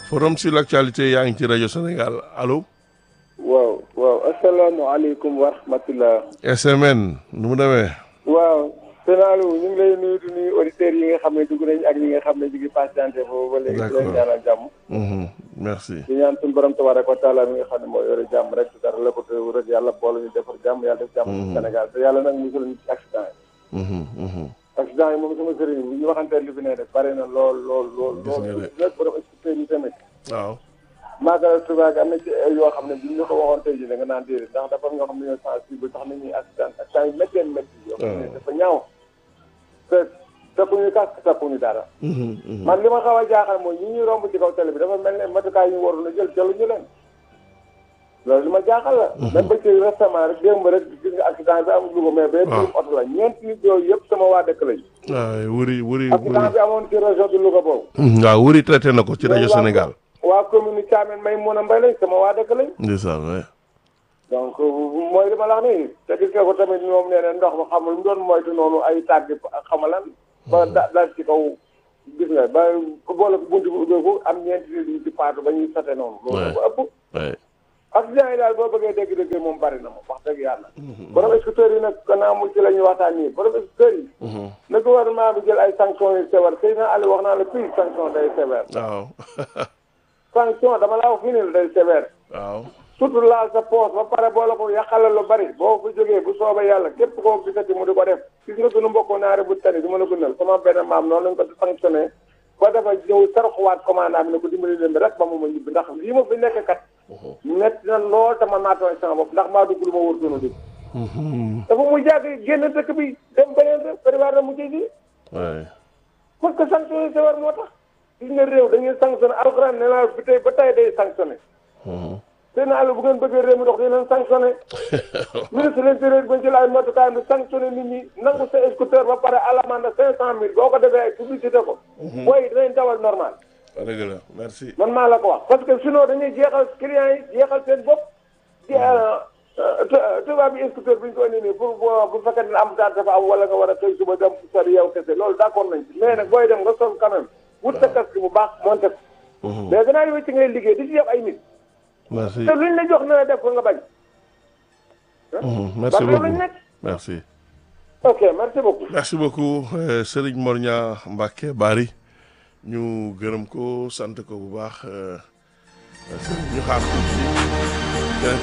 forum sur l'actualité yaa ngi ci rajo Sénégal allo. waaw waaw asalaamaaleykum wa rahmatulah. SMN nu mu demee. waaw Sénégal ñu ngi lay nuyu di nuyu auditeurs yi nga xam ne dugg nañ ak ñi nga xam ne ñu ngi patienté foofu ba léegi. D'accord di leen ñaanal jàmm. Mhm, merci. di ñaan suñu borom tabaraka wa taala mi nga xam ne moo yore jàmm rek dara la ko teew rek yàlla boole ñu defar jàmm yàlla def jàmm ci Sénégal te yàlla nag musul ñu ci accident yi. Mhm, mhm. accident yi moom sama sëriñ bu ñu waxantee li fi ne def bari na lool lool lool. Gis nga de. lool lépp borom expliqué yi tamit. waaw. Magal Touba gi am na ci ay yoo xam ne bu ñu ko waxoon tey jii da nga naan déedéet ndax dafa am ñoo xam ne ñoo sensible tax nañuy accident accident yu méttee métti yoo xam ne dafa ñaaw te takkuñu casque takkuñu dara Mhm, mhm. man li ma xaw a jaaxal mooy ñi ñuy romb ci kaw télé bi dafa mel ne matukaay yi ñu waroon a jël jëluñu leen loolu li ma jaaxal la même ba ci récemment rek démb rek gis nga accident bi am Louga mais ba waaw. biir oto la ñeenti nit yooyu yëpp sama waa dëkk lañ waaw wuri wuri accident wuri. bi amoon ci région de Louga boobu Mhm, waaw wuri traité na ko ci rajo waa- Sénégal. waa commune Thiamène may mun a mbay lañ sama waa dëkk lañ ndeysaan waay. donc mooy li ma la wax nii te gis nga ko tamit moom nee na ndox ma xamul mu doon moytu noonu ay tàgg xamalan ba da daal ci kaw gis nga ba boole ko buntu bi ubbeeku am ñeenti nit yu ci paatu ba ñuy sate noonu loolu ko ëpp waay. accident yi daal boo bëggee dégg-dégg moom bari na moom wax dëgg yàlla borom scooter yi nag gannaaw mu ci la ñuy waxtaan nii borom scooter yi Mhm, na gouvernement bi jël ay sanctions yu sévère sëy na Aliou wax naa la fii sanction day sévère waaw. sanction dama laa wax fii nii la day sévère waaw. surtout laal sa poos ba pare boo la ko yàqalal lu bari boo ko jógee bu soobee yàlla képp koo gisati mu di ko def gis nga sunu mbokku naare bu tani du ma la gënal sama benn maam noonu lañ ko sanctionné ba dafa ñëw saraxuwaat commandant bi ne ko dimbali leen bi rek ba mu ma ñibbi ndax lii ma fi nekk kat metti na lool te man maa tooñ sama bopp ndax maa dugg lu ma wóor doona dugg Mhm, dafa mu jàgg génn dëkk bi dem beneen rek prévoir na mu jëy ji waay. parce que sanction yi sévère moo tax gis nga réew dañuy sanctionné alxuraan ne naa bi tey ba tey day sanctionné Mhm. seen àll bu ngeen bëggee réew mi dox di leen sanctionné ministre de l'intérieur ba jël ay matukaay bi sanctionné nit ñi nangu sa scooter ba pare à l'amende cinq cent mille boo ko defee ay publicité ko booy dinañ dawal normal dëgg la merci. man maa la ko wax parce que sinon dañuy jeexal clients yi jeexal seen bopp di tubaab bi scooter bi ñu ko indi nii pour boo bu fekkee ne am daal dafa am wala nga war a xëy suba dem sori yow kese loolu d'accord nañ ci mais nag booy dem nga sol quand même wut sa casque bu baax monté ko Mhm, mais gannaaw yow ci ngay liggéey di ci def ay nit merci. te luñ la jox na la def ko nga bañ Mhm, merci Ba loolu lañ beaucoup nekk. merci. ok merci beaucoup merci beaucoup euh, Serigne Mor Niang Mbacke Bari ñu gërëm ko sant ko bu baax euh, Serigne ñu xaar tuuti keneen.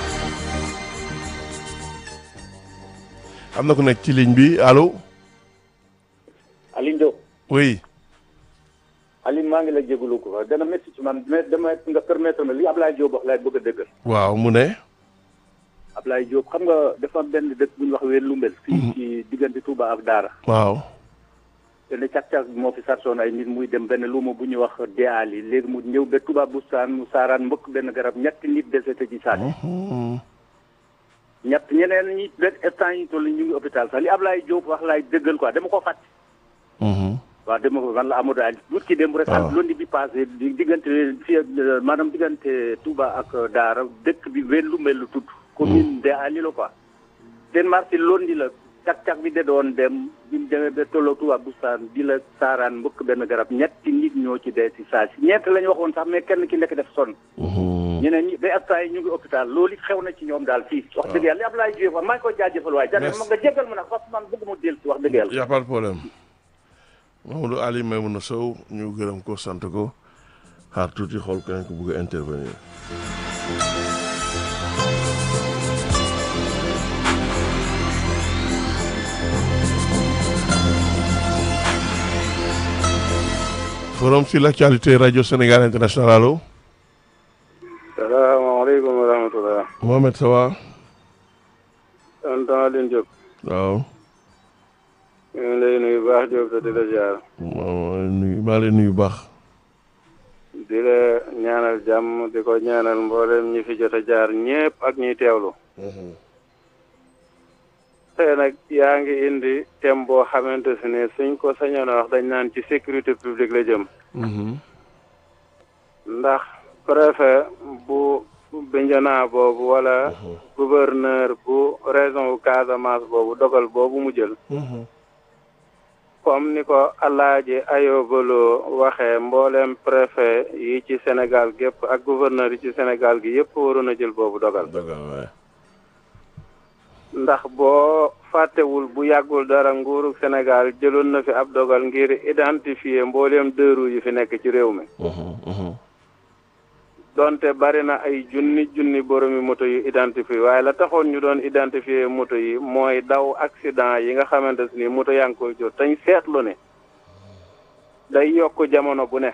am na ku nekk ci ligne bi allo Aliou Diop oui Aliou maa ngi la jégalu ko dana métti ci man mais dama nga permettre ma li Ablaye Diop wax laay bëgg a dëggal waaw mu ne Ablaye Diop xam nga dafa am benn dëkk bu ñuy wax wéer Lumbel fii ci diggante Touba ak Daara waaw te ne càq-càq moo fi sarsoon ay nit muy dem benn luuma bu ñuy wax deali léegi mu ñëw ba Touba Bustaan mu saaraan mbëkk benn garab ñetti nit décédé ci saasi Mhm, ñett ñeneen ñi benn instant yi toll ñu ngi hôpital sax li Ablaye Diop wax laay dëggal quoi dama ko fàtte mhm, waaw dama ko man la Amadou Ali wut ki démb rek waaw. ak lundi bi passé di diggante fii ak maanaam diggante Touba ak Daara dëkk bi wenn lu mel lu tudd commune de Ali la quoi seen marché lundi la cak-cak bi de doon dem bi mu demee ba tolloo Touba Bustaan di la saaraan mbëkk benn garab ñetti nit ñoo ci dee si saa si ñeent la ñu waxoon sax mais kenn ki nekk def sonn mhm. ñeneen ñi ba instant yi ñu ngi hôpital loolu it xew na ci ñoom daal fii wax dëgg yàlla li Ablaye Diop wax maa ngi koy jaajëfal waaye jane Merci. ma nga jéggal ma nag parce que man bëgg mu dellu si wax dëgg yàlla y a pas de problème Mamadou Ali Maimouna Sow ñu gërëm ko sant ko xaar tuuti xool keneen ku bëgg a intervenir forum sur l'actualité radio Sénégal international allo salaamaaleykum wa rahmatulah. Mohamed ça va tonton Alioune Diop. waaw ñu ngi lay nuyu baax Diop te di la ziar. maa nuyu maa leen nuyu baax di la ñaanal jàmm di ko ñaanal mboolem ñi fi jot a jaar ñépp ak ñuy teewlu. tey nag yaa ngi indi thème boo xamante si ne suñ ko sañoon a wax dañ naan ci sécurité publique la jëm. ndax préfet bu Bignona boobu wala gouverneur bu région bu Casamance boobu dogal boobu mu jël comme ni ko Alaaji Ayobaloo waxee mboolem préfet yi ci Sénégal gépp ak gouverneur yi ci Sénégal gi yëpp waroon a jël boobu dogal dogal waay ndax boo fàttewul bu yàggul dara nguuru Sénégal jëloon na fi ab dogal ngir identifier mboolem dëru yi fi nekk ci réew mi donte bari na ay junni junni boromi moto yu identifié waaye la taxoon ñu doon identifier moto yi mooy daw accident yi nga xamante ni moto yaa ngi koy jot tañ seetlu ne day yokk jamono bu ne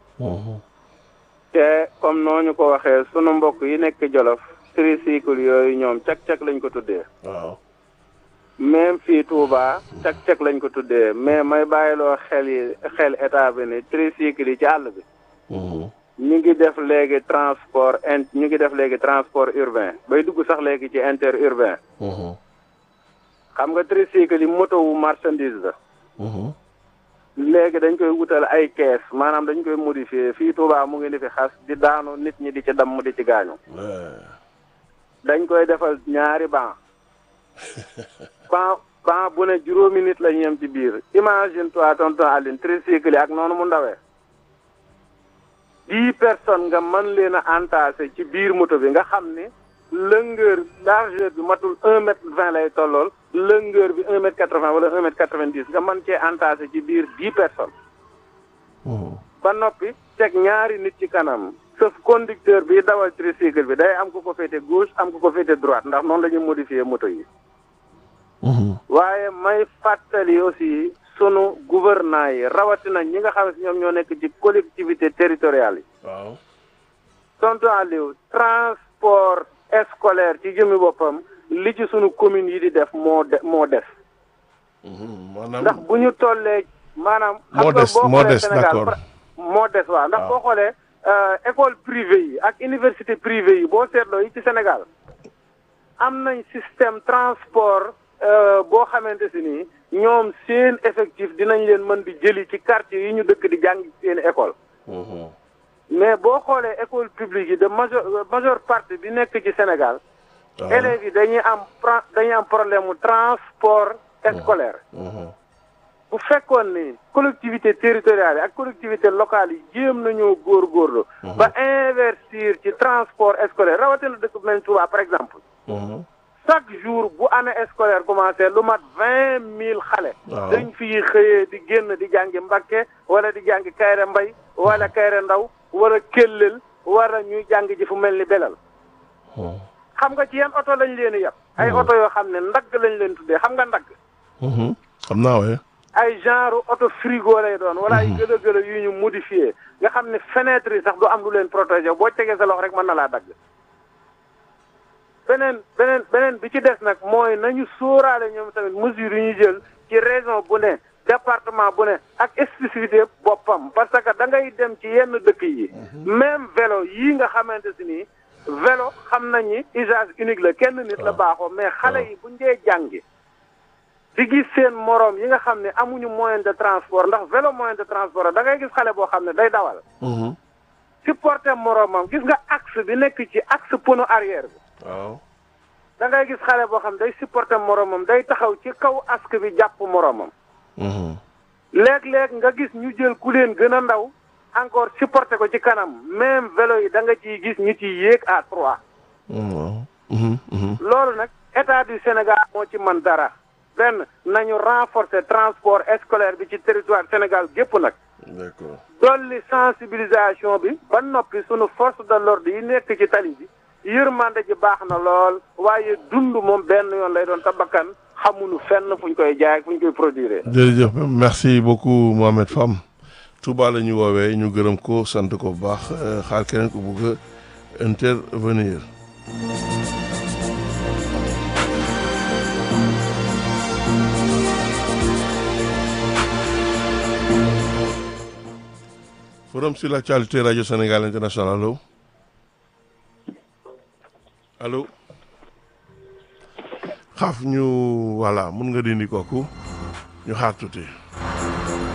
te comme noo ñu ko waxee sunu mbokk yi nekk Jolof tricycle yooyu ñoom cak-cak lañ ko tuddee waaw même fii Touba cak-cak lañ ko tuddee mais may bàyyiloo xel yi xel état bi ni tricycle yi ci àll bi ñu ngi def léegi transport in ñu ngi def léegi transport urbain bay dugg sax léegi ci interurbain xam nga tricycle yi moto wu marchandise la léegi dañ koy wutal ay kees maanaam dañ koy modifier fii Touba mu ngi ni fi xas di daanu nit ñi di ci damm di ci gaañu dañ koy defal ñaari ban ban ban bu ne juróomi nit la ñu yem ci biir imagine toi tonton Aline tricycle yi ak noonu mu ndawee dix personnes nga mën leen a entassé ci biir moto bi nga xam ni longueur largeur bi matul un mètre vingt lay tollool longueur bi un mètre quatre vingt wala un mètre quatre vingt dix nga mën cee entassé ci biir dix personnes ba noppi teg ñaari nit ci kanam sauf conducteur bi dawal tricycle bi day am ku ko féete gauche am ku ko féete droite ndax noonu la ñuy modifier moto yi waaye may fàttali aussi sunu gouvernants yi rawatina ñi nga xam ne ñoom ñoo nekk ci collectivité territoriale yi waaw tonton Aliou transport scolaire ci jëmi boppam li ci sunu communes yi di def moo de moo des maanaam ndax bu ñu tollee maanaam moo des boo moo xoolee des Sénégal d'accord pra- moo des waaw ndax waaw. boo xoolee euh, école privée yi ak université privée yi boo seetloo yi ci Sénégal am nañ système transport euh, boo xamante si nii ñoom seen effectif dinañ leen mën di jëli ci quartier yi ñu dëkk di jàng seen école mais boo xoolee école publique yi de major majeure partie bi nekk ci Sénégal waaw élèves yi dañuy am pra- dañuy am problème mu transport scolaire bu fekkoon ni collectivité territoriale yi ak collectivité locale yi jéem nañoo góorgóorlu ba investir ci transport scolaire rawatina dëkk bu mel ni Touba par exemple chaque jour bu année scolaire commencé lu mat vingt mille xale Waaw. dañ fiy xëyee di génn di jàngi Mbakke wala di jàngi Kayre Mbay wala Kayre Ndaw wala Kellel wala ñuy jàng ji fu mel ni Belal xam nga ci yan oto lañ leen di yab ay oto yoo xam ne ndagg lañ leen tuddee xam nga ndagg xam naa waaye ay genre auto frigo lay doon wala ay gëlë gëlë yu ñu modifié nga xam ne fenêtre yi sax du am lu leen protégé boo tegee sa loxo rek mën na laa dagg beneen beneen beneen bi ci des nag mooy nañu sóoraale ñoom tamit mesures yi ñu jël ci région bu ne département bu ne ak spécificité boppam parce que da ngay dem ci yenn dëkk yi même vélo yii nga xamante si nii vélo xam nañ ni usage unique la kenn nit la baaxoo mais xale yi buñ dee jàngi di gis seen moroom yi nga xam ne amuñu moyen de transport ndax vélo moyen de transport la da ngay gis xale boo xam ne day dawal supporter moroomam gis nga axe bi nekk ci axe pono arrière bi waaw da ngay gis xale boo xam ne day supporter moroomam day taxaw ci kaw axe bi jàpp moroomam léeg-léeg nga gis ñu jël ku leen gën a ndaw encore supporter ko ci kanam même vélo yi da nga ciy gis ñu ciy yéeg à trois waaw loolu nag état du Sénégal moo ci man dara benn nañu renforcer transport scolaire bi ci territoire Sénégal gépp nag d'accord dolli sensibilisation bi ba noppi sunu force de l'ordre yi nekk ci tali bi yërmande ji baax na lool waaye dund moom benn yoon lay doon tabakkan xamuñu fenn fu ñu koy jaay fu ñu koy produire. jërëjëf merci beaucoup Mohamed Fam Touba la ñu woowee ñu gërëm ko sant ko bu baax euh, xaar keneen ko bugg a intervenir forum sur l'actualité radio Sénégal international allo allo xaaf ñu voilà mun nga dindi kooku ñu xaar tuuti